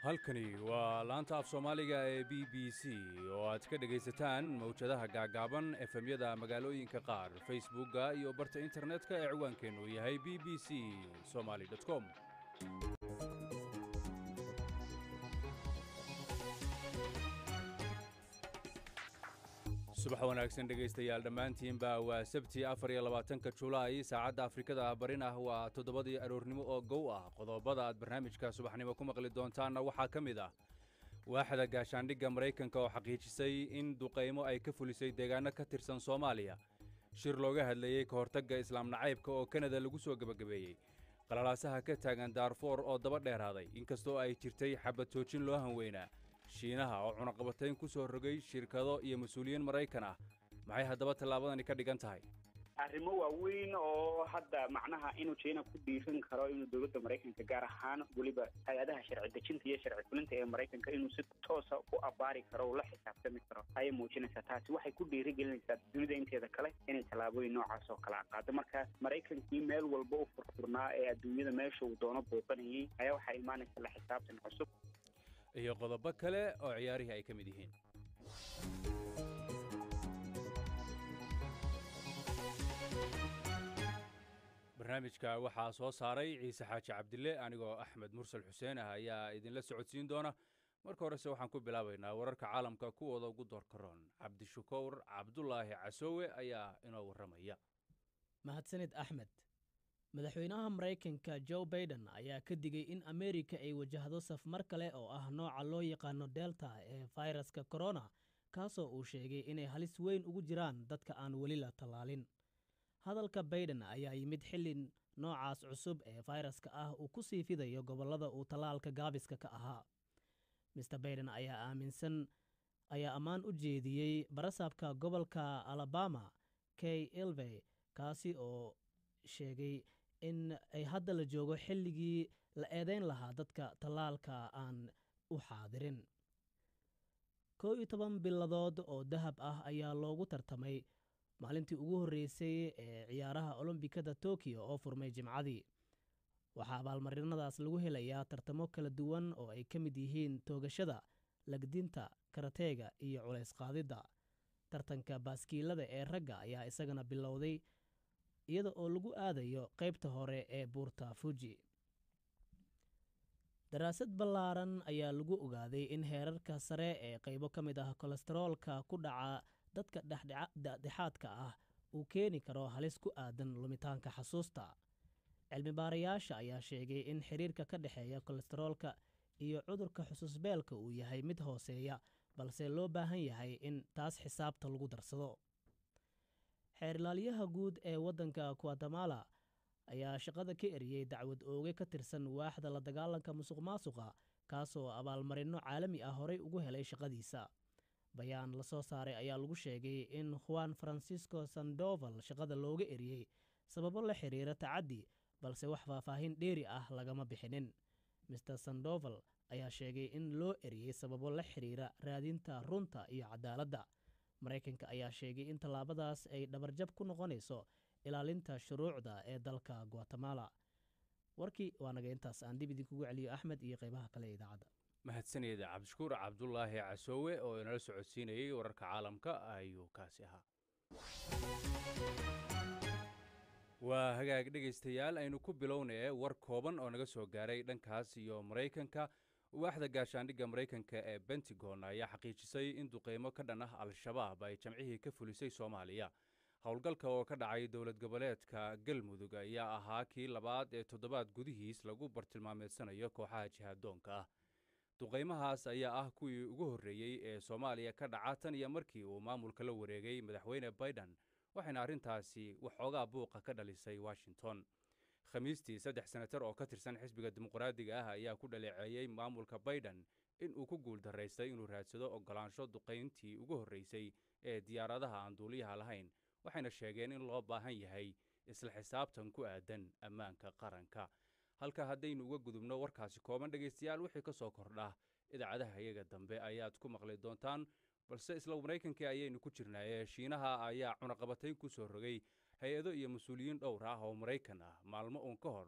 halkani waa laanta af soomaaliga ee b b c oo aad ka dhegaysataan mawjadaha gaagaaban efemyada magaalooyinka qaar facebookga iyo barta internetka ee ciwaankeennu yahay b b c somaly com subax wanaagsan dhegaystayaal dhammaantiinba waa sabti afar iyo labaatanka julaay saacadda afrikada barin ah waa toddobadii aroornimo oo gow ah qodobada aad barnaamijka subaxnimo ku maqli doontaanna waxaa ka mid ah waaxda gaashaandhigga maraykanka oo xaqiijisay in duqaymo ay ka fulisay deegaanno ka tirsan soomaaliya shir looga hadlayey ka hortagga islaam nacaybka oo kanada lagu soo gebagabeeyey qalalaasaha ka taagan daarfoor oo daba dheeraaday inkastoo ay jirtay xabad toojin loo hanweynaa shiinaha oo cunaqabatayn ku soo rogay shirkado iyo mas-uuliyiin maraykan ah maxay haddaba tallaabadani ka dhigan tahay arrimo waaweyn oo hadda macnaha inuu jina ku dhiiran karo inuu dowladda maraykanka gaar ahaan weliba hay-adaha sharci dejinta iyo sharci fulinta ee maraykanka inuu si toosa u abaari karo o la xisaabtami karo ayay muujinaysaa taasi waxay ku dhiirigelinaysaa dunida inteeda kale inay tallaabooyin noocaas oo kale qaado marka maraykankii meel walba u furfurnaa ee adduunyada meesha uu doono booqanayey ayaa waxaa imaanaysa la xisaabtan cusub iyo qodobo kale oo ciyaarihii ay ka mid yihiin barnaamijka waxaa soo saaray ciise xaaji cabdille anigoo axmed mursal xuseen ah ayaa idinla socodsiin doona marka horese waxaan ku bilaabaynaa wararka caalamka kuwooda ugu doorkaroon cabdishakuur cabdulaahi casoowe ayaa inoo warramaya mahadsanid axmed madaxweynaha maraykanka jo baiden ayaa ka digay in ameerika ay wajahdo safmar kale oo ah nooca loo yaqaano delta ee fayraska korona kaasoo uu sheegay inay halis weyn ugu jiraan dadka aan weli la tallaalin hadalka baiden ayaa yimid xilli noocaas cusub ee fayraska ah uu ku sii fidayo gobollada uu tallaalka gaabiska ka ahaa mister baiden ayaa aaminsan ayaa ammaan u jeediyey barasaabka gobolka alabama kay ilvey kaasi oo sheegay in ay hadda la joogo xilligii la eedeyn lahaa dadka tallaalka aan u xaadirin koo iyo toban biladood oo dahab ah ayaa loogu tartamay maalintii ugu horreysay ee ciyaaraha olombikada tokiyo oo furmay jimcadii waxaa abaalmarinadaas lagu helayaa tartamo kala duwan oo ay ka mid yihiin toogashada lagdinta karateega iyo culays qaadidda tartanka baaskiilada ee ragga ayaa isagana bilowday iyada oo lagu aadayo qaybta hore ee buurta fuji daraasad ballaaran ayaa lagu ogaaday in heerarka sare ee qaybo ka mid ah kolestaroolka ku dhaca dadka dhexdhexaadka ah uu keeni karo halis ku aadan lumitaanka xasuusta cilmibaarayaasha ayaa sheegay in xiriirka ka dhexeeya kolestaroolka iyo cudurka xusuusbeelka uu yahay mid hooseeya balse loo baahan yahay in taas xisaabta lagu darsado xeerilaalyaha guud ee waddanka guatemala ayaa shaqada ka eriyey dacwad ooge ka tirsan waaxda la dagaalanka musuq maasuqa kaasoo abaalmarinno caalami ah horey ugu helay shaqadiisa bayaan la soo saaray ayaa lagu sheegay in juan francisco sandoval shaqada looga eriyey sababo la xiriira tacaddi balse wax faahfaahin dheeri ah lagama bixinin mister sandoval ayaa sheegay in loo eriyey sababo la xiriira raadinta runta iyo cadaaladda maraykanka ayaa sheegay in tallaabadaas ay dhabarjab ku noqonayso ilaalinta shuruucda ee dalka guatemala warkii waa naga intaas aan dib idinkugu celiyo axmed iyo qaybaha kale ee idaacadda mahadsanida cabdishakuur cabdulaahi casoowe oo inala socodsiinayey wararka caalamka ayuu kaasi ahaa waa hagaag dhegaystayaal aynu ku bilownee war kooban oo naga soo gaaray dhankaas iyo maraykanka waaxda gaashaandhigga maraykanka ee bentagon ayaa xaqiijisay in duqeymo ka dhan ah al-shabaab ay jamcihii ka fulisay soomaaliya howlgalka oo ka dhacay dowlad goboleedka galmudug ayaa ahaa kii labaad ee toddobaad gudihiis lagu bartilmaameedsanayo kooxaha jihaaddoonka ah duqaymahaas ayaa ah kuwii ugu horreeyey ee soomaaliya ka dhaca tan iyo markii uu maamulka la wareegay madaxweyne baiden waxayna arrintaasi waxoogaa buuqa ka dhalisay washington khamiistii saddex senatar oo ka tirsan xisbiga dimuqraadiga ah ayaa ku dhaleeceeyey maamulka baiden in uu ku guul daraystay inuu raadsado oggolaansho duqayntii ugu horreysay ee diyaaradaha aan duuliyaha lahayn waxayna sheegeen in loo baahan yahay isla xisaabtan ku aadan ammaanka qaranka halka haddaynu uga gudubno warkaasi kooban dhegaystayaal wixii ka soo kordha idaacadaha iyaga dambe ayaad ku maqli doontaan balse isla maraykankii ayaynu ku jirnaaye shiinaha ayaa cunaqabatayn ku soo rogay hay-ado iyo mas-uuliyiin dhowr ah oo maraykan ah maalmo uun ka hor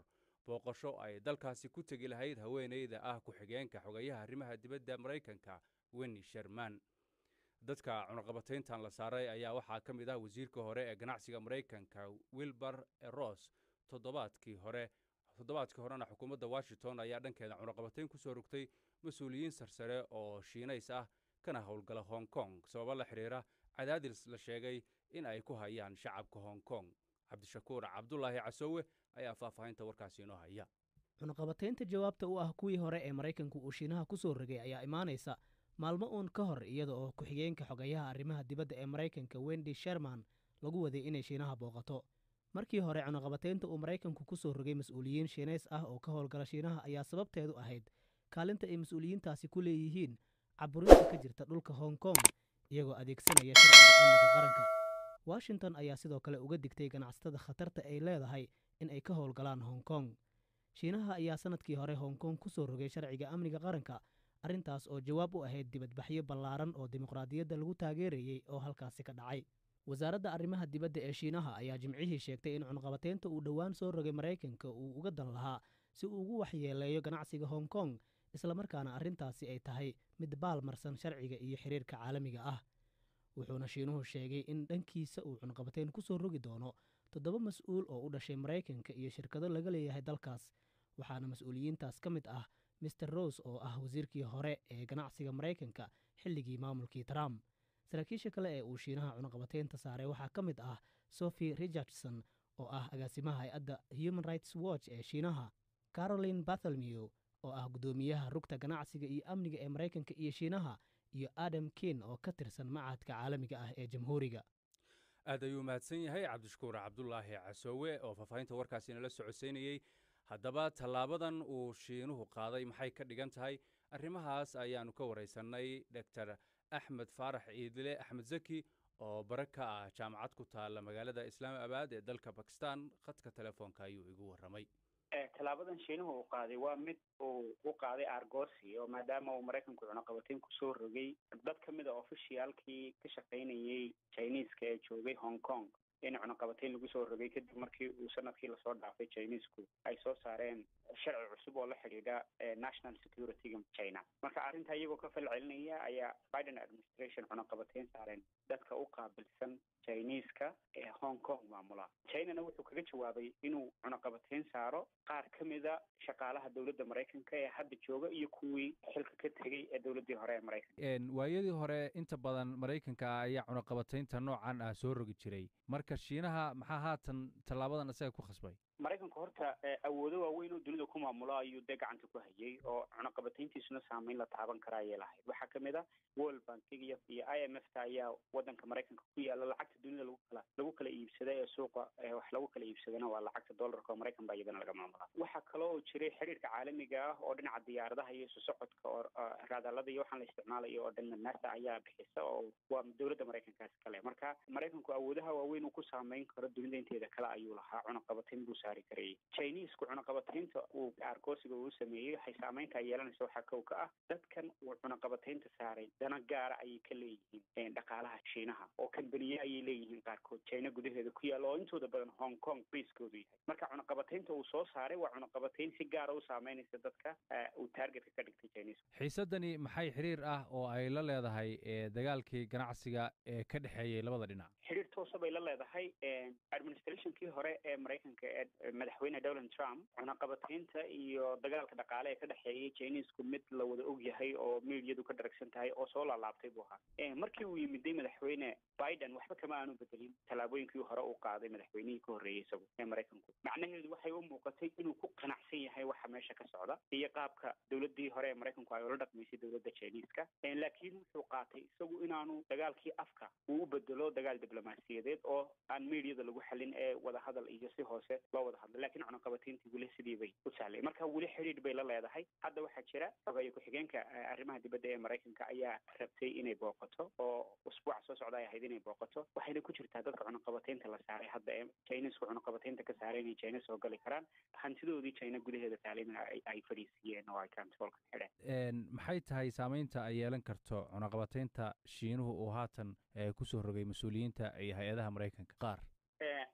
booqasho ay dalkaasi ku tegi lahayd haweenayda ah ku-xigeenka xogayaha arrimaha dibadda maraykanka wenni sherman dadka cunaqabatayntan la saaray ayaa waxaa ka mid ah wasiirka hore ee ganacsiga maraykanka wilbar ross toddobaadkii hore toddobaadkii horena xukuumadda washington ayaa dhankeeda cunaqabatayn ku soo rogtay mas-uuliyiin sarsare oo shiinays ah kana howlgala hong kong sababo la xidhiira cadaadis la sheegay in ay ku hayaan shacabka hong kong cabdishakuur cabdulaahi casoowe ayaa faahfaahinta warkaasi inoo haya cunaqabataynta jawaabta u ah kuwii hore ee maraykanku uu shiinaha ku soo rogay ayaa imaanaysa maalmo uun ka hor iyada oo ku-xigeenka xogayaha arrimaha dibadda ee maraykanka wendi sherman lagu waday inay shiinaha booqato markii hore cunaqabataynta uu maraykanku ku soo rogay mas-uuliyiin shiinays ah oo ka howlgala shiinaha ayaa sababteedu ahayd kaalinta ay mas-uuliyiintaasi ku leeyihiin caburinta ka jirta dhulka hong kong iyagoo adeegsanaya sharciga amniga qaranka washington ayaa sidoo kale uga digtay ganacsatada khatarta ay leedahay in ay ka howlgalaan hong kong shiinaha ayaa sannadkii hore hong kong ku soo rogay sharciga amniga qaranka arrintaas oo jawaab u ahayd dibadbaxyo ballaaran oo dimuqraadiyadda lagu taageerayey oo halkaasi ka dhacay wasaaradda arrimaha dibadda ee shiinaha ayaa jimcihii sheegtay in cunqabataynta uu dhowaan soo rogay maraykanka uu uga dan lahaa si uu ugu waxyeeleeyo ganacsiga hong kong islamarkaana arrintaasi ay tahay mid baal marsan sharciga iyo xiriirka caalamiga ah wuxuuna shiinuhu sheegay in dhankiisa uu cunqabatayn ku soo rogi doono toddoba mas-uul oo u dhashay maraykanka iyo shirkado laga leeyahay dalkaas waxaana mas-uuliyiintaas ka mid ah mister rose oo ah wasiirkii hore ee ganacsiga maraykanka xilligii maamulkii trump saraakiisha kale ee uu shiinaha cunaqabataynta saaray waxaa ka mid ah sophie richardson oo ah agaasimaha hay-adda human rights watch ee shiinaha caroline bartholmew oo ah guddoomiyaha rugta ganacsiga iyo amniga ee maraykanka iyo shiinaha iyo adam kin oo ka tirsan macadka caalamiga ah ee jamhuuriga aad ayuu mahadsan yahay cabdishakuur cabdulaahi casoowe oo faahfaahinta warkaasi inala socodsiinayey haddaba tallaabadan uu shiinuhu qaaday maxay ka dhigan tahay arrimahaas ayaannu ka waraysannay doctor axmed faarax ciidile axmed zaki oo bare ka ah jaamacad ku taalla magaalada islaamabaad ee dalka bakistan khadka telefoonka ayuu igu warramay tallaabadan shiinuhu uu qaaday waa mid uu u qaaday argosi oo maadaama uu maraykanku cunaqabatayn kusoo rogay dad ka mid a ofishiyaalkii ka shaqaynayey chineeska ee joogay hong kong in cunaqabatayn lagu soo rogay kadib markii uu sanadkii lasoo dhaafay chineesku ay soo saareen sharci cusub oo la xidhiidha national securityga china marka arrintaa iyagoo ka fal celinaya ayaa biden administration cunaqabatayn saareen dadka u qaabilsan chineeska ee hong kong maamula chinana wuxuu kaga jawaabay inuu cunaqabatayn saaro qaar ka mida shaqaalaha dowladda maraykanka ee hadda jooga iyo kuwii xilka ka tegey ee dowladdii hore ee maraykanka waayadii hore inta badan maraykanka ayaa cunaqabataynta noocan ah soo rogi jiray marka shiinaha maxaa haatan tallaabadan isaga ku khasbay maraykanku horta awoodo waaweyn oo dunida ku maamulo ayuu dee gacanta ku hayay oo cunaqabatayntiisuna saameyn la taaban kara ayay lahayd waxaa kamid a world bankiga iyo i m f ta ayaa wadanka maraykanka ku yaala lacagta dunida lagu kala lagu kala iibsada ee suuqa wax lagu kala iibsadana waa lacagta dollarka oo maraykan baa iyadana laga maamulaa waxaa kaloo jiray xiriirka caalamiga ah oo dhinaca diyaaradaha iyo isu socodka oo raadaalada iyo waxaan la isticmaalayo oo dhan nasa ayaa bixisa oo waa dowladda maraykankaas kale marka maraykanku awoodaha waaweyn uu ku saameyn karo dunida inteeda kale ayuu lahaa cunaqabatayn buu saari karayay chineesku cunaqabataynta uu argoosiga uu sameeyey waxay saameynta yeelanaysa waxaa kow ka ah dadkan uu cunaqabataynta saaray dana gaara ayay ka leeyihiin dhaqaalaha shiinaha oo kambaniye ayay leeyihiin qaarkood china gudaheeda ku yaalla oo intooda badan hong kong baiskoodu yahay marka cunaqabataynta uu soo saaray waa cunaqabatayn si gaara u saameynaysa dadka uu taargetka ka dhigtay chineesku xiisaddani maxay xiriir ah oo ay la leedahay dagaalkii ganacsiga ee ka dhexeeyey labada dhinac xiriir toosa bay la leedahay administrationkii hore ee maraykanka ee madaxweyne donald trump cunaqabataynta iyo dagaalka dhaqaale ee ka dhexeeyay chineesku mid la wada og yahay oo mediadu ka dharagsan tahay oo soo laalaabtay buu ahaa markii uu yimiday madaxweyne biden waxba kama aanu bedelin tallaabooyinkii hore uu qaaday madaxweynihii ka horreeyey isagu ee maraykanku macnaheedu waxay u muuqatay inuu ku qanacsan yahay waxa meesha ka socda iyo qaabka dowladdii hore ee maraykanku ay ula dhaqmaysay dowladda chineeska laakiin wuxuu qaatay isagu inaanu dagaalkii afka uu u bedelo dagaal diblomaasiyadeed oo aan mediada lagu xalin ee wadahadal iyo si hoose loo wada hadlo lakiin cunaqabatayntii weli sidii bay u sahlay marka weli xidhiidh bay la leedahay hadda waxaa jira xogeeye ku-xigeenka arrimaha dibadda ee maraykanka ayaa rabtay inay booqato oo usbuuca soo socda ay ahayd inay booqato waxayna ku jirtaa dadka cunaqabataynta la saaray hadda ee chinesku cunaqabataynta ka saaray inay china soo gali karaan hantidoodii china gudaheeda taalimna ay fadhiisiiyeen oo ay kantoolka xidheen maxay tahay saameynta ay yeelan karto cunaqabataynta shiinuhu uu haatan kusoo rogay mas-uuliyiinta iyo hay-adaha maraykanka qaar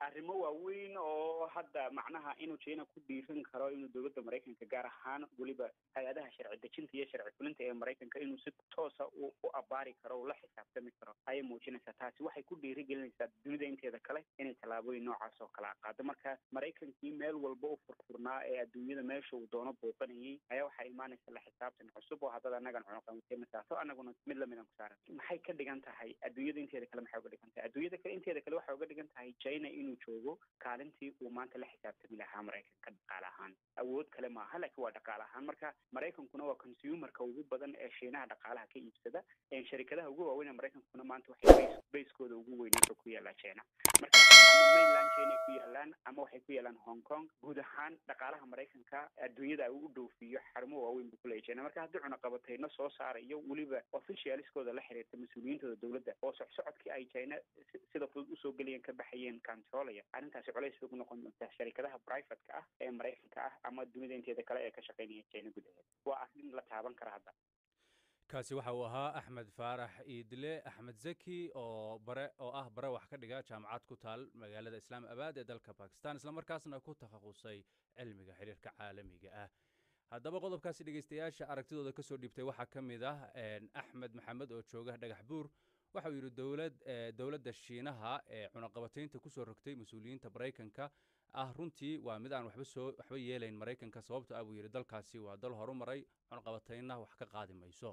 arrimo waaweyn oo hadda macnaha inuu china ku dhiiran karo inuu dowladda maraykanka gaar ahaan weliba hay-adaha sharci dejinta iyo sharci fulinta ee maraykanka inuu si toosa u u abaari karo ula xisaabtami karo ayay muujinaysaa taasi waxay ku dhiirigelinaysaa dunida inteeda kale inay tallaabooyin noocaas oo kale a qaado marka maraykankii meel walba u furfurnaa ee adduunyada meesha uu doono booqanayay ayaa waxaa imaanaysa la xisaabtan cusub oo haddada annagan cunuqamatay masaaso annaguna mid lamidan ku saaran maxay ka dhigan tahay adduunyada inteeda kale maxay uga dhigan tahay adduunyada kale inteeda kale waxay uga dhigan tahay china inuu joogo kaalintii uu maanta la xisaabtami lahaa maraykanka dhaqaale ahaan awood kale maaha laakiin waa dhaqaale ahaan marka maraykankuna waa consumerka ugu badan ee shiinaha dhaqaalaha ka iibsada sharikadaha ugu waaweyn ee maraykankuna maanta waxay bayskooda ugu weyn wuxuu ku yaalaa china marka ama mainland china ku yaalaan ama waxay ku yaalaan hong kong guud ahaan dhaqaalaha maraykanka adduunyada uu u dhoofiyo xarumo waaweyn buu kuleeya china marka haddii cunaqabatayno soo saarayo weliba officialiskooda la xiriirta mas-uuliyiintooda dowladda oo socsocodkii ay china sida fudud usoo gelayeen ka baxayeen controlaya arrintaasi culays bay ku noqon doontaa sharikadaha privateka ah ee maraykanka ah ama dunida inteeda kale ee ka shaqaynaya china gudaheeda waa arrin la taaban kara hadda kaasi waxa uu ahaa axmed faarax iidle axmed zaki oo bare oo ah bare wax ka dhiga jaamacad ku taal magaalada islaam abaad ee dalka bakistan islamarkaasna ku takhasusay cilmiga xiriirka caalamiga ah haddaba qodobkaasi dhegeystayaasha aragtidooda ka soo dhiibtay waxaa ka mid ah axmed maxamed oo jooga dhagax buur waxa uu yidhi dowlad dowladda shiinaha ee cunaqabataynta kusoo rogtay mas-uuliyiinta maraykanka ah runtii waa mid aan waxba soo waxba yeelayn maraykanka sababto ah buu yidhi dalkaasi waa dal horu maray cunaqabataynna wax ka qaadi mayso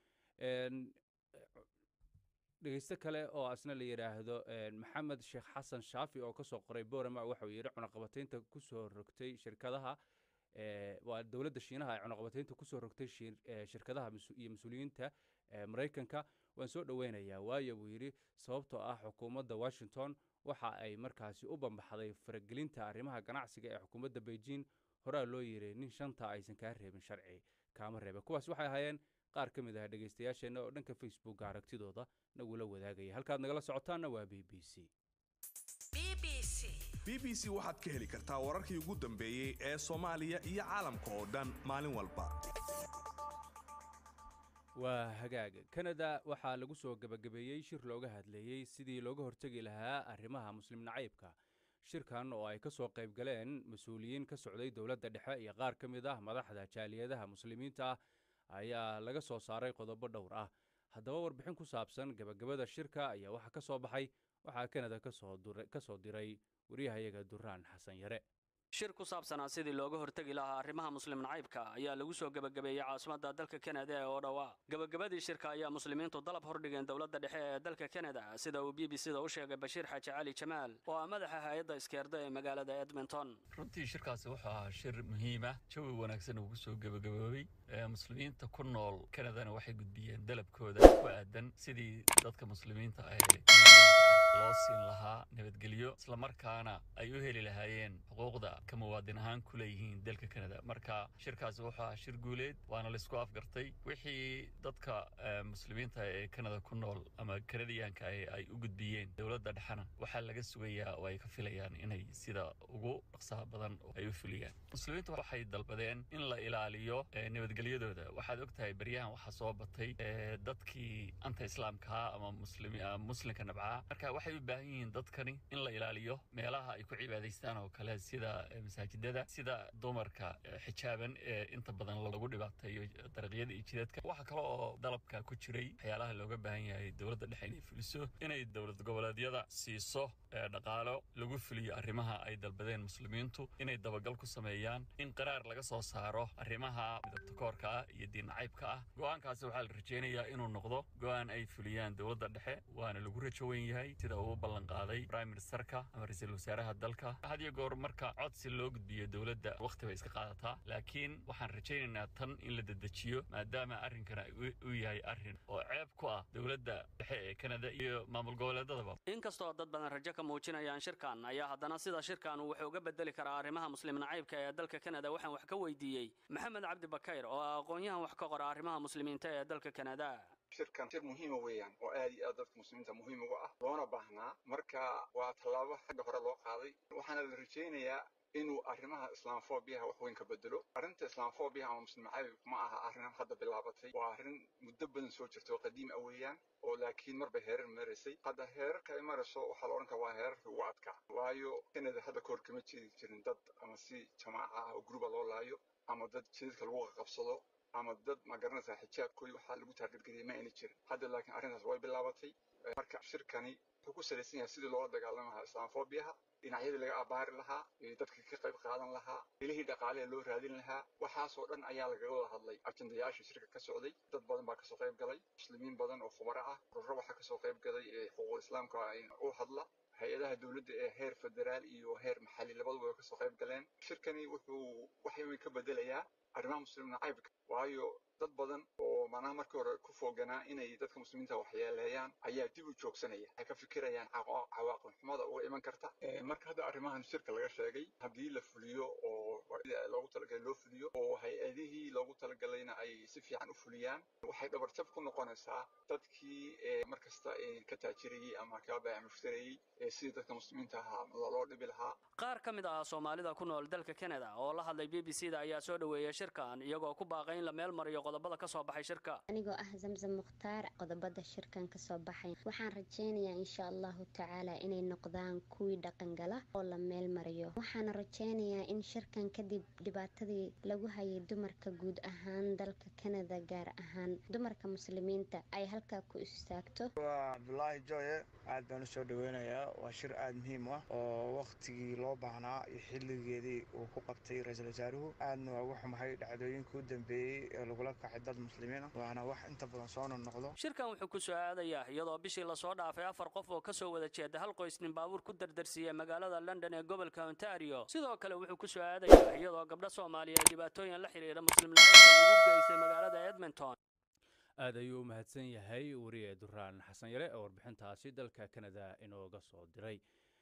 dhegeysto kale oo asna la yidhaahdo maxamed sheekh xasan shaafi oo kasoo qoray borama waxauu yidhi cunaqabataynta kusoo rogtay shirkadaha waa dowladda shiinaha ee cunaqabataynta kusoo rogtay shirkadaha iyo mas-uuliyiinta maraykanka waan soo dhoweynayaa waayo buu yidhi sababtoo ah xukuumadda washington waxa ay markaasi u bambaxday faragelinta arrimaha ganacsiga ee xukuumadda beijing horaa loo yiri nin shanta aysan kaa reebin sharci kaama reeba kuwaas waxay ahaayeen qaar ka mid ah dhegeystayaasheenna oo dhanka facebooka aragtidooda nagula wadaagaya halkaad nagala socotaanna waa b b c b b c waxaad ka heli kartaa wararkii ugu dambeeyey ee soomaaliya iyo caalamka oo dhan maalin walba waa hagaag kanada waxaa lagu soo gebagabeeyey shir looga hadleeyey sidii looga hortegi lahaa arrimaha muslim nacaybka shirkan oo ay ka soo qayb galeen mas-uuliyiin ka socday dowladda dhexe iyo qaar ka mid ah madaxda jaaliyadaha muslimiinta ah ayaa laga soo saaray qodobo dhowr ah haddaba warbixin ku saabsan gebagabada shirka ayaa waxaa ka soo baxay waxaa kanada ka soo diray waryahayaga duraan xasan yare shir ku saabsanaa sidii looga hortegi lahaa arrimaha muslim nacaybka ayaa lagu soo gebagabeeyey caasimadda dalka kanada ee odhawa gebagabadii shirka ayaa muslimiintu dalab hordhigeen dowladda dhexe ee dalka kanada sida uu b b c da u sheegay bashiir xaaji cali jamaal oo ah madaxa hay-adda iskeerda ee magaalada edmonton runtii shirkaasi wuxuu ahaa shir muhiima jawi wanaagsan uu kusoo gebagaboobay muslimiinta ku nool kanadana waxay gudbiyeen dalabkooda ku aadan sidii dadka muslimiinta ah loo siin lahaa nabadgelyo islamarkaana ay u heli lahaayeen xuquuqda ka muwaadin ahaan ku leeyihiin dalka kanada marka shirkaasi wuxuu ahaa shir guuleed waana laisku afgartay wixii dadka muslimiinta ee kanada ku nool ama kanadiyaanka ay u gudbiyeen dowladda dhexena waxaa laga sugayaa oo ay ka filayaan inay sida ugu dhaqsaha badan ay u fuliyaan muslimiintu waxay dalbadeen in la ilaaliyo nabadgelyadooda waxaad ogtahay beryahan waxaa soo batay dadkii anta islaamkaha ama muslimka nabcaha marka waxay u baahan yihiin dadkani in la ilaaliyo meelaha ay ku cibaadaystaan oo kale sida masaajidada sida dumarka xijaaban ee inta badan lagu dhibaateeyo dariiqyada iyo jidadka waxaa kale oo dalabka ku jiray waxyaalaha looga baahan yahay dowladda dhexe inay fuliso inay dowlad goboleedyada siiso dhaqaalo lagu fuliyo arrimaha ay dalbadeen muslimiintu inay dabagal ku sameeyaan in qaraar laga soo saaro arrimaha midabtakoorka ah iyo diinnacaybka ah go-aankaasi waxaa la rajaynayaa inuu noqdo go-aan ay fuliyaan dowladda dhexe waana lagu rajo wen yahay sida uu ballan qaaday prime ministerka ama ra-iisul wasaaraha dalka had iyo goor marka codsi loo gudbiyo dowladda wakhti bay iska qaadataa laakiin waxaan rajaynaynaa tan in la dedejiyo maadaama arrinkana uu yahay arrin oo ceeb ku ah dowladda dhexe ee kanada iyo maamul goboleedadaba inkastoo dad badan rajo ka muujinayaan shirkan ayaa haddana sida shirkan uu wuxuu uga bedeli karaa arrimaha muslim nacaybka ee dalka kanada waxaan wax ka weydiiyey maxamed cabdi bakayr oo ah aqoon-yahan wax ka qora arrimaha muslimiinta ee dalka kanada shirkan shir muhiima weeyaan oo aad iyo aad dadka muslimiinta muhiim uga ah loona baahnaa marka waa tallaabo xagga hore loo qaaday waxaana la rajaynayaa inuu arrimaha islaamfobiyaha wax weyn ka bedelo arrinta islaamfobiyaha ama muslim cayb ma aha arrin hadda bilaabatay waa arrin muddo badan soo jirta oo qadiim ah weeyaan oo laakiin marba heerar maraysay hadda heerarka ay marayso waxaa la odhan karaa waa heerarka ugu adkaa waayo kanada hadda kahor kama jeedi jirin dad ama si jamaaca ah oo gruba loo laayo ama dad jidadka lagu qabsado ama dad ma garanaysaa xijaabkoodii waxaa lagu taargetgeliyay ma ayna jirin hadda laakiin arrintaas way bilaabatay marka shirkani wuxuu ku salaysan yahay sidii loola dagaalami lahaa islaamfobiyaha dhinacyadii laga abaari lahaa dadka ka qayb qaadan lahaa ilihii dhaqaaleha loo raadin lahaa waxaasoo dhan ayaa lagaga wada hadlay ajendayaashii shirka ka socday dad badan baa kasoo qayb galay muslimiin badan oo khubaro ah ururo waxaa kasoo qayb galay ee xuquuqul islaamka u hadla hay-adaha dowladda ee heer federaal iyo heer maxalli labaduba way kasoo qayb galeen shirkani wuxuu wax weyn ka bedelayaa arrimaha muslim nacaybka waayo dad badan oo macnaha markii hore ku fooganaa inay dadka muslimiinta waxyeeleeyaan ayaa dib u joogsanaya waxay ka fikirayaan cawaaqib xumada uga iman karta marka hadda arrimahan shirka laga sheegay haddii la fuliyo oo loogu talagalay loo fuliyo oo hay-adihii loogu talagalayna ay si fiican u fuliyaan waxay dhabarjab ku noqonaysaa dadkii markasta ka taajirayey ama kaa baayac mushtarayey sidii dadka muslimiinta ahaa loo dhibi lahaa qaar ka mid ah soomaalida ku nool dalka canada oo la hadlay b b c da ayaa soo dhoweeyay shirkan iyagoo ku baaqay in la meel mariyo qodobada ka soo baxay shirka anigoo ah zamzam mukhtaar qodobada shirkan ka soo baxay waxaan rajaynayaa insha allahu tacaala inay noqdaan kuwii dhaqangala oo la meel mariyo waxaana rajaynayaa in shirkan kadib dhibaatadii lagu hayay dumarka guud ahaan dalka canada gaar ahaan dumarka muslimiinta ay halkaa ku istaagto waa cabdulaahi jooye aad baan usoo dhaweynayaa waa shir aada muhiim ah oo waktigii loo baahnaa iyo xilligeedii uu ku qabtay ra-iisul wasaaruhu aadna waa uga xumahay dhacdooyinka u dambeeyey ee lagula kacay dad muslimiin ah waana wax inta badan soo noqnoqdo shirkan wuxuu ku soo aadayaa iyadoo bishii lasoo dhaafay afar qof oo kasoo wada jeeda hal qoys nin baabuur ku dardarsiiyey magaalada london ee gobolka ontario sidoo kale wuxuu ku soo aadayaa iyadoo gabdho soomaaliyeed dhibaatooyin la xidhiidha muslim nacaybka lagu geystay magaalada edmonton aad ayuu u mahadsan yahay wariye duraan xasan yare oo warbixintaasi dalka canada inooga soo diray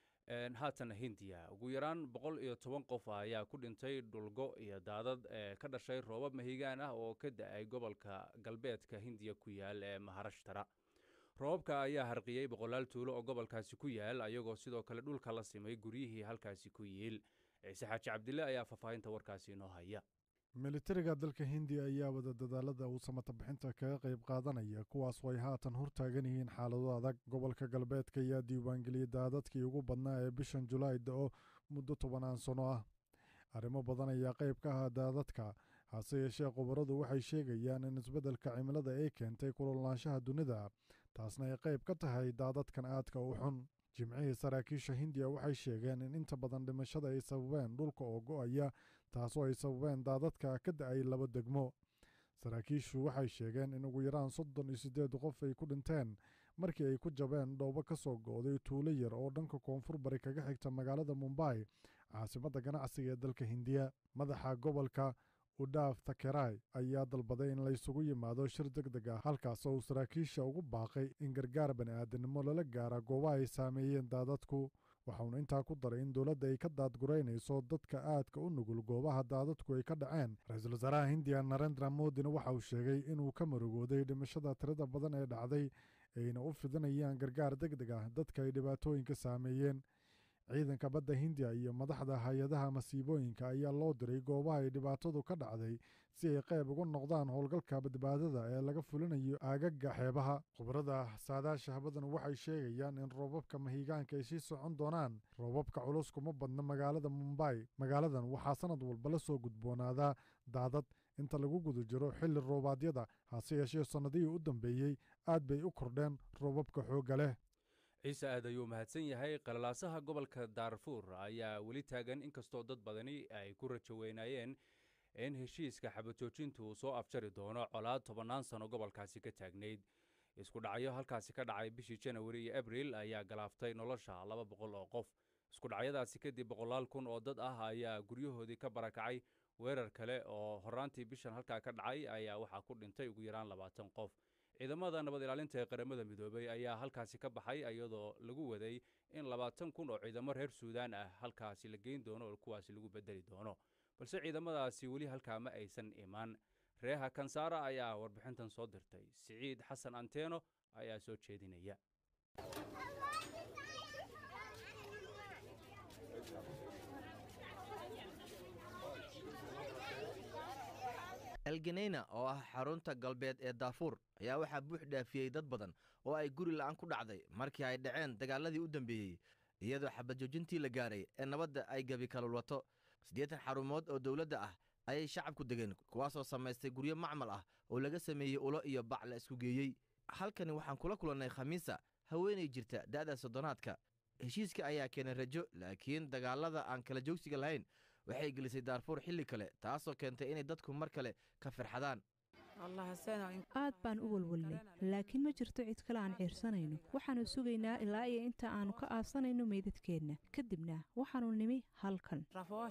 haatana hindiya ugu yaraan boqol iyo toban qof ayaa ku dhintay dhulgo iyo daadad ee ka dhashay roobab mahigaan ah oo ka da-ay gobolka galbeedka hindiya ku yaal ee maharashtara roobabka ayaa harqiyey boqolaal tuulo oo gobolkaasi ku yaal ayagoo sidoo kale dhulka la simay guryihii halkaasi ku yiil ciise xaaji cabdille ayaa faahfaahinta warkaasi inoo haya militariga dalka hindiya ayaa wada dadaalada uu samata bixinta kaga qayb qaadanaya kuwaas oo ay haatan hortaagan yihiin xaalado adag gobolka galbeedka ayaa diiwaangeliyey daadadkii ugu badnaa ee bishan julaay da-o muddo tobanaan sano ah arrimo badan ayaa qayb ka ahaa daadadka hase yeeshee khubaradu waxay sheegayaan in isbeddelka cimilada ay keentay kulolnaanshaha dunida taasna ay qayb ka tahay daadadkan aadka u xun jimcihii saraakiisha hindiya waxay sheegeen in inta badan dhimashada ay sababeen dhulka oo go-aya taasoo ay sababeen daadadka ka da-ay laba degmo saraakiishu waxay sheegeen in ugu yaraan soddon iyo siddeed qof ay ku dhinteen markii ay ku jabeen dhoobo ka soo go-day tuulo yar oo dhanka koonfur bari kaga xigta magaalada mumbai caasimadda ganacsiga ee dalka hindiya madaxa gobolka udhaaf takeray ayaa dalbaday in laysugu yimaado shir deg deg ah halkaas oo uu saraakiisha ugu baaqay in gargaar bani-aadamnimo lala gaara goobaha ay saameeyeen daadadku waxauna intaa ku daray in dowladda ay ka daadguraynayso dadka aadka u nugul goobaha daadadku ay ka dhaceen ra-iisul wasaaraha hindiya narendra modina waxa uu sheegay inuu ka marugooday dhimashada tirada badan ee dhacday ayna u fidinayaan gargaar deg deg ah dadka ay dhibaatooyinka saameeyeen ciidanka badda hindiya iyo madaxda hay-adaha masiibooyinka ayaa loo diray goobaha ay dhibaatadu ka dhacday si ay qayb uga noqdaan howlgalka badbaadada ee laga fulinayo aagaga xeebaha khubarada saadaasha habadan waxay sheegayaan in roobabka mahigaanka ay sii socon doonaan roobabka culus kuma badna magaalada mumbai magaaladan waxaa sanad walba la soo gudboonaadaa daadad inta lagu guda jiro xilli roobaadyada hase yeeshee sannadihii u dambeeyey aad bay u kordheen roobabka xoogga leh ciise aad ayuu mahadsan yahay qalalaasaha gobolka daarfuur ayaa weli taagan inkastoo dad badani ay ku rajo weynaayeen in heshiiska xabajoojintu uu soo afjari doono colaad tobannaan sano gobolkaasi ka taagnayd isku dhacyo halkaasi ka dhacay bishii janawari iyo abril ayaa galaaftay nolosha laba boqol oo qof isku dhacyadaasi kadib boqolaal kun oo dad ah ayaa guryahoodii ka barakacay weerar kale oo horaantii bishan halkaa ka dhacay ayaa waxaa ku dhintay ugu yaraan labaatan qof ciidamada nabad ilaalinta ee qaramada midoobay ayaa halkaasi ka baxay iyadoo lagu waday in labaatan kun oo ciidamo reer suudaan ah halkaasi la geyn doono oo kuwaasi lagu bedeli doono balse ciidamadaasi weli halkaa ma aysan imaan reeha kansaara ayaa warbixintan soo dirtay siciid xasan anteeno ayaa soo jeedinaya elgeneyna oo ah xarunta galbeed ee daafuur ayaa waxaa buux dhaafiyey dad badan oo ay guri la'aan ku dhacday markii ay dhaceen dagaaladii u dambeeyey iyadoo xabadjoojintii la gaaray ee nabadda ay gebi kalulwato siddeetan xarumood oo dowladda ah ayay shacabku degeen kuwaasoo samaystay guryo macmal ah oo laga sameeyey ulo iyo bac la isku geeyey halkani waxaan kula kulannay khamiisa haweenay jirta da'da soddonaadka heshiiska ayaa keenay rajo laakiin dagaalada aan kala joogsiga lahayn waxay gelisay daarfuur xilli kale taasoo keentay inay dadku mar kale ka firxadaan aad baan u walwalnay laakiin ma jirto cid kale aan ciirsanayno waxaannu sugaynaa ilaa iyo inta aannu ka aasanayno meydadkeenna kadibna waxaannu nimi halkan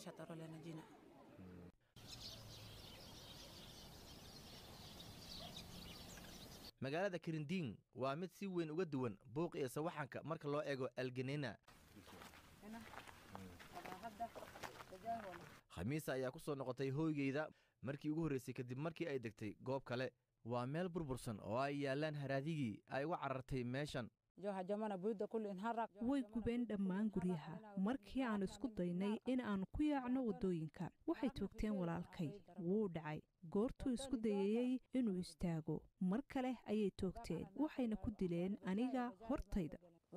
magaalada kirindiin waa mid si weyn uga duwan buuq iyo sawaxanka marka loo eego algenena khamiisa ayaa ku soo noqotay hooygeyda markii ugu horraysay kadib markii ay degtay goob kale waa meel burbursan oo ay yaallaan haraadigii ay uga carartay meeshan way gubeen dhammaan guryaha markii aan isku daynay in aan ku yaacno waddooyinka waxay toogteen walaalkay wuu dhacay goortuu isku dayayey inuu istaago mar kale ayay toogteen waxayna ku dileen aniga hortayda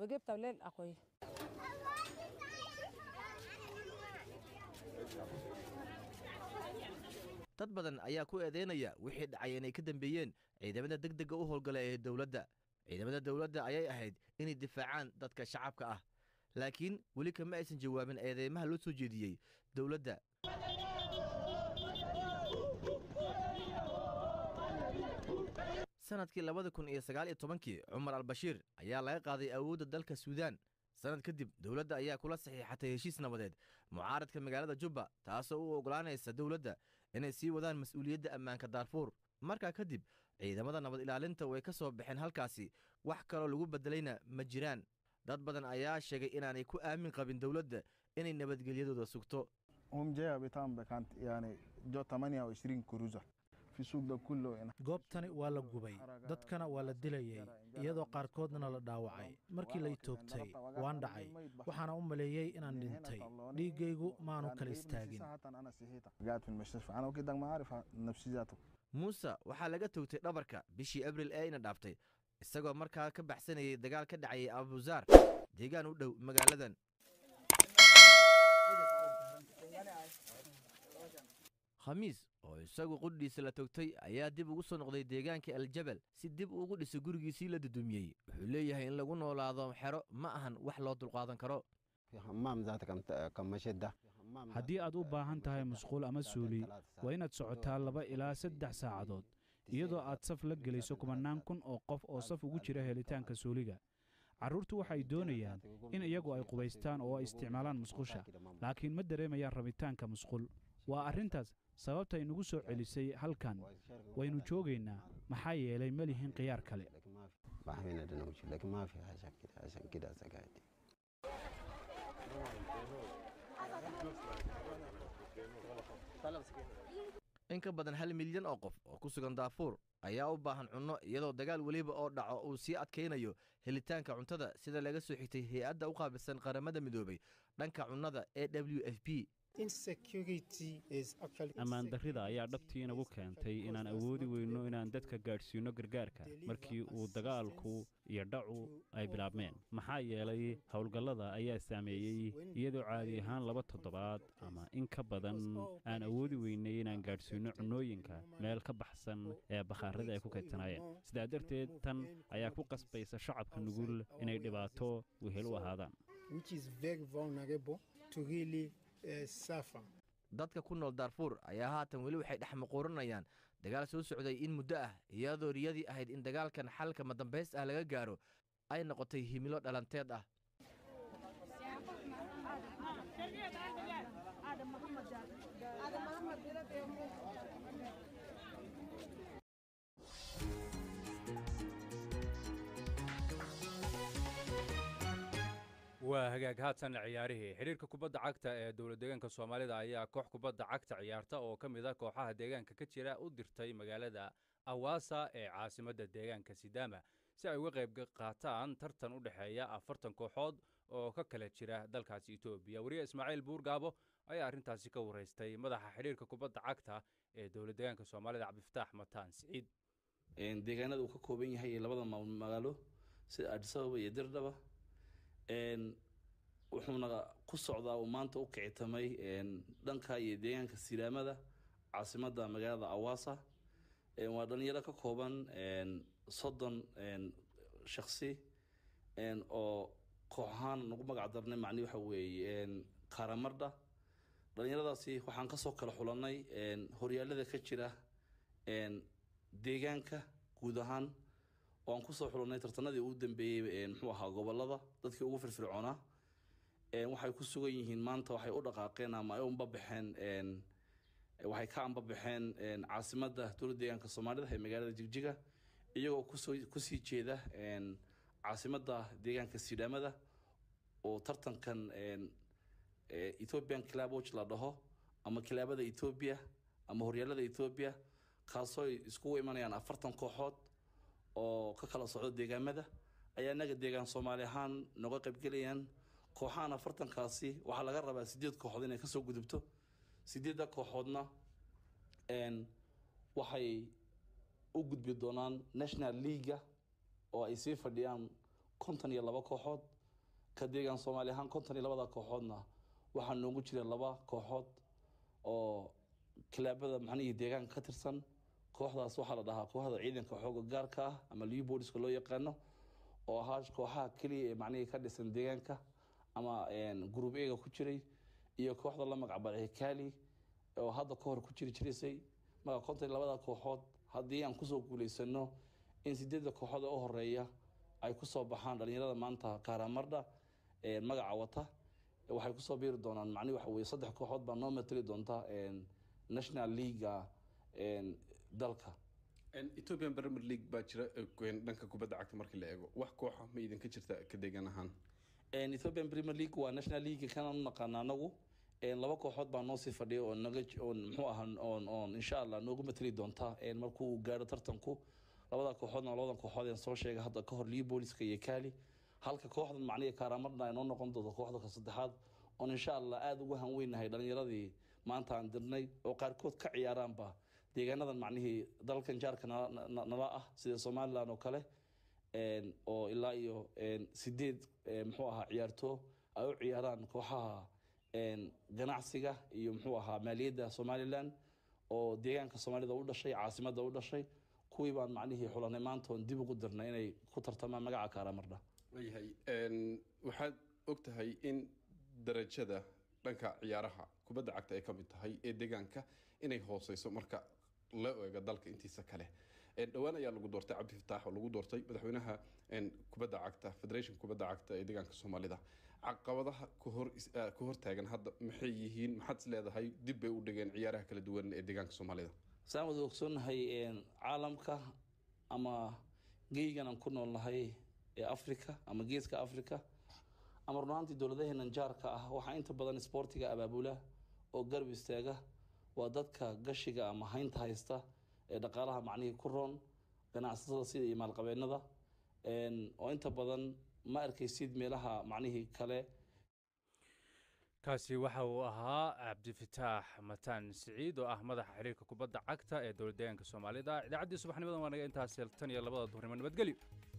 dad badan ayaa ku eedaynaya wixii dhacay inay ka dambeeyeen ciidamada degdegga u howlgala ee dowladda ciidamada dowladda ayay ahayd inay difaacaan dadka shacabka ah laakiin weli kama aysan jawaabin eedeymaha loo soo jeediyey dowladda sanadkii labada kun iyo sagaal iyo tobankii cumar albashiir ayaa laga qaaday awoodda dalka suudaan sanad kadib dowladda ayaa kula saxiixatay heshiis nabadeed mucaaradka magaalada jubba taasoo u oggolaanaysa dowladda inay sii wadaan mas-uuliyadda ammaanka daarfuur markaa kadib ciidamada nabad ilaalinta way ka soo baxeen halkaasi wax kaloo lagu beddelayna ma jiraan dad badan ayaa sheegay inaanay ku aamin qabin dowladda inay nabadgelyadooda sugto goobtani waa la gubay dadkana waa la dilayey iyadoo qaarkoodna la dhaawacay markii lay toogtay waan dhacay waxaana u maleeyey inaan dhintay dhiiggaygu maanu kala istaagin muuse waxaa laga toogtay dhabarka bishii abril ee ina dhaaftay isagoo markaa ka baxsanayay dagaal ka dhacayay abuzaar deegaan u dhow magaaladan khamiis oo isagu qudhiisa la togtay ayaa dib ugu soo noqday deegaanka aljabal si dib ugu dhisay gurigiisii la dudumiyey wuxuu leeyahay in lagu noolaado xero ma ahan wax loo dulqaadan karo haddii aad u baahan tahay musquul ama suuli waa inaad socotaa laba ilaa saddex saacadood iyadoo aad saf la gelayso kumannaan kun oo qof oo saf ugu jira helitaanka suuliga carruurtu waxay doonayaan in iyagu ay qubaystaan oo ay isticmaalaan musqusha laakiin ma dareemayaan rabitaanka musqul waa arrintaas sababtay nagu soo celisay halkan waynu joogaynaa maxaa yeelay ma lihin khiyaar kale in ka badan hal milyan oo qof oo ku sugan daafuur ayaa u baahan cunno iyadoo dagaal weliba oo dhaco uu sii adkaynayo helitaanka cuntada sida laga soo xigtay hay-adda u qaabilsan qaramada midoobay dhanka cunnada ee w f p ammaan darrida ayaa dhabtii inagu keentay inaan awoodi weyno inaan dadka gaadhsiino gargaarka markii uu dagaalku iyo dhacu ay bilaabmeen maxaa yeelay howlgallada ayaa saameeyey iyadoo caadi ahaan laba toddobaad ama in ka badan aan awoodi weynay inaan gaadhsiino cunnooyinka meel ka baxsan ee bakhaarada ay ku kaydsanayeen sidaa darteed tan ayaa ku qasbaysa shacabka nugul inay dhibaato wehel u ahaadaan dadka ku nool daarfuur ayaa haatan weli waxay dhex muquuranayaan dagaal soo socday in muddo ah iyadoo riyadii ahayd in dagaalkan xalka madambays ah laga gaaro ay noqotay himilo dhalanteed ah waa hagaag haatan ciyaarihii xidhiirka kubadda cagta ee dowlad deegaanka soomaalida ayaa koox kubadda cagta ciyaarta oo ka mid a kooxaha deegaanka ka jira u dirtay magaalada awaasa ee caasimadda deegaanka sidaama si ay uga qayb qaataan tartan u dhexeeya afartan kooxood oo ka kala jira dalkaasi etoobiya wariye ismaaciil buurgaabo ayaa arrintaasi ka waraystay madaxa xidhiirka kubadda cagta ee dowlad deegaanka soomaalida cabdifataax mataan siciid deegaanada uu ka kooban yahay iyo labada magaalo sida adisababa iyo dirdhaba wuxuuna ku socdaa uu maanta u kicitamay dhanka iyo deegaanka sidaamada caasimadda magaalada awaasa waa dhalinyaro ka kooban soddon shaksi oo koox ahaan nagu magac darnay macni waxa weeye karamardha dhalinyaradaasi waxaan kasoo kala xulanay horyaalada ka jira deegaanka guud ahaan oo aan kusoo xulanay tartanadii ugu dambeeyey muxuu ahaa gobolada dadkii ugu firfircoonaa waxay ku sugan yihiin maanta waxay u dhaqaaqeen ama ay umbabaxeen waxay ka ambabaxeen caasimadda dowladda deegaanka soomaalida ee magaalada jigjiga iyagoo kusoo kusii jeeda caasimadda deegaanka sidaamada oo tartankan ethiopian claboch la dhaho ama kilaabada ethiopia ama horyaalada ethiopia kaasoo iskugu imanayaan afartan kooxood oo ka kala socdo deegaamada ayaa inaga deegaan soomaali ahaan noga qaybgelayaan kooxahan afartankaasi waxaa laga rabaa sideed kooxood inay kasoo gudubto sideedda kooxoodna waxay u gudbi doonaan national leaga oo ay sii fadhiyaan konton iyo laba kooxood ka deegaan soomaali ahaan konton iyo labada kooxoodna waxaa noogu jira laba kooxood oo kilaabada macnihii deegaanka ka tirsan kooxdaas waxaa la dhahaa kooxda ciidanka xooga gaarka ah ama liu booliska loo yaqaano oo ahaa kooxaha keliya ee macnihii ka dhisan deegaanka ama group ega ku jiray iyo kooxda la magacbaray kali oo hadda ka hor ku jiri jirisay marka konton iyo labada kooxood haddii aan kusoo guulaysano in sideedda kooxood ee u horeeya ay kusoo baxaan dhalinyarada maanta karamardha magaca wata waxay kusoo biiri doonaan macni waxa weye saddex kooxood baa noo matali doonta national leaga dalka ethiopian premier league baa jira dhanka kubadda cagta markii la eego wax kooxa ma idinka jirta ka deegaan ahaan ethiopian premier league waa national league kanaan u naqaana anagu laba kooxood baa noo sii fadhiya oo naga oon muxuu ahaa oon oon insha allah noogu matali doonta markuu gaaro tartanku labada kooxoodna labadan kooxood aan soo sheegay hadda ka hor lii booliska iyo kaali halka kooxdan macnihi kaaramarna ay noo noqon doonto kooxda ka saddexaad oon insha allah aada ugu hanweynahay dhalinyaradii maanta aan dirnay oo qaarkood ka ciyaaraanba deegaanadan macnihii dalkan jaarka nala ah sida somalilan oo kale oo ilaa iyo sideed muxuu ahaa ciyaartoo ay u ciyaaraan kooxaha ganacsiga iyo muxuu ahaa maaliyadda somalilan oo deegaanka soomaalida u dhashay caasimadda u dhashay kuwii baan macnihii xulanay maanta oon dib ugu dirnay inay ku tartamaan magaca karamardha waayahay waxaad og tahay in darajada dhanka ciyaaraha kubadda cagta ay ka mid tahay ee deegaanka inay hooseyso marka la eego dalka intiisa kale dhowaan ayaa lagu doortay cabdi fataax oo lagu doortay madaxweynaha kubadda cagta federation kubadda cagta ee deegaanka soomaalida caqabadaha ka hortaagan hadda maxay yihiin maxaad is leedahay dib bay u dhigeen ciyaaraha kala duwan ee deegaanka soomaalida saan wada ogsoonnahay caalamka ama geygan aan ku noolnahay ee africa ama geeska africa ama runaantii dowladaheenan jaarka ah waxaa inta badan isboortiga abaabula oo garab istaaga waa dadka gashiga ama haynta haysta ee dhaqaalaha macnihii ku roon ganacsatada sida iyo maalqabeennada oo inta badan ma arkaysid meelaha macnihii kale kaasi waxa uu ahaa cabdifataax mataan siciid oo ah madaxa xiriirka kubadda cagta ee dowlad deegaanka soomaalida idaacaddii subaxnimadan waa naga intaas tan iyo labada duhurnimo nabadgelyo